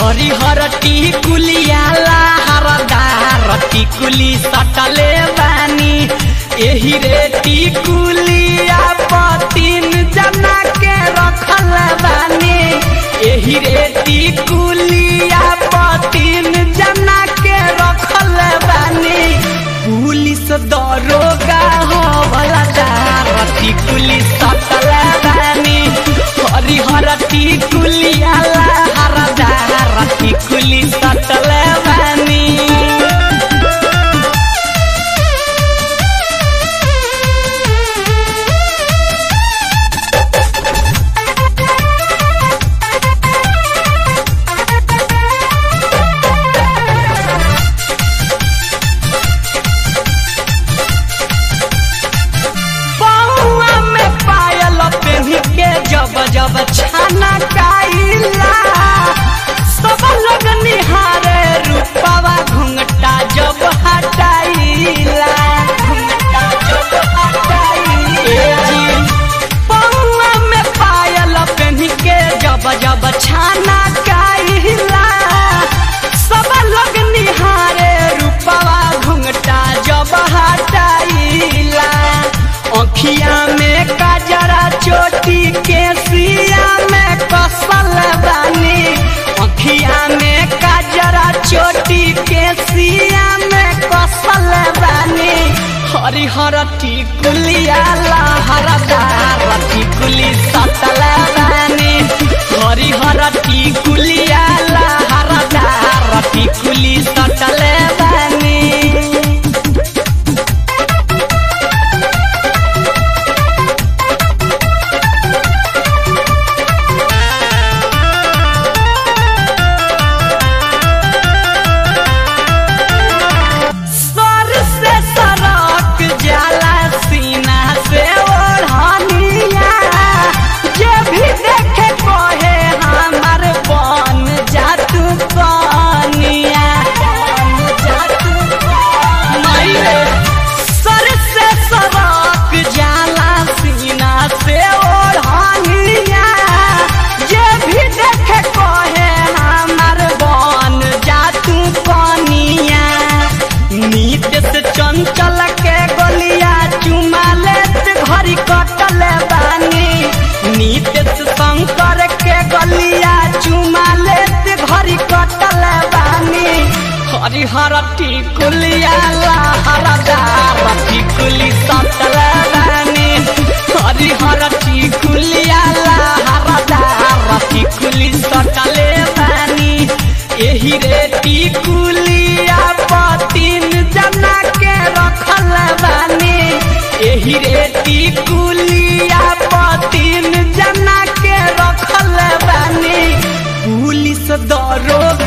हरिहर टिकुलिया लहरदार टिकुली सटले बानी एही रे टिकुलिया पतिन जना के रखल बानी एही रे टिकुलिया पतिन जना के रखल बानी पुलिस दरोगा हो वाला दार टिकुली सटल बानी हरिहर टिकुलिया लहरदार टिकुली सटल बानी बउआ में पायल पेन्ही के जब जब छाना काइला सब लोग निहारे रूपवा घुंघटा जब हटाइला घुंघटा जब हटाइला बउआ में पायल पेन्ही के जब जब छाना काइला सब लोग निहारे रूपवा घुंघटा जब हटाइला अखिया में काजरा चोटी के सिया में कसल बानी अखिया में काजरा चोटी के सिया में कसल बानी हरिहर टिकुलिया लहरदार टिकुली सतल बानी हरिहर टिकुलिया लहरदार टिकुली सतल बानी सर से सरक जाला सीना से ओढ़निया जे भी देखे कहे हमर बन जातू कनिया बन जातू कनिया सर से सरक जाला सीना से ओढ़निया जे भी देखे कहे हमर बन जातू कनिया नीत से चंचल के गलिया चुमा लेत घड़ी कटल बानी नीत से शंकर के गलिया चुमा लेत घड़ी कटल बानी हरिहर टिकुलिया लहरदार टिकुली सटल बानी हरिहर टिकुलिया लहरदार टिकुली सटले बानी एही रे टिकुलिया पतिन जना के रखल बानी एही रे टिकुलिया पतिन जना के रखल बानी पुलिस दरोगा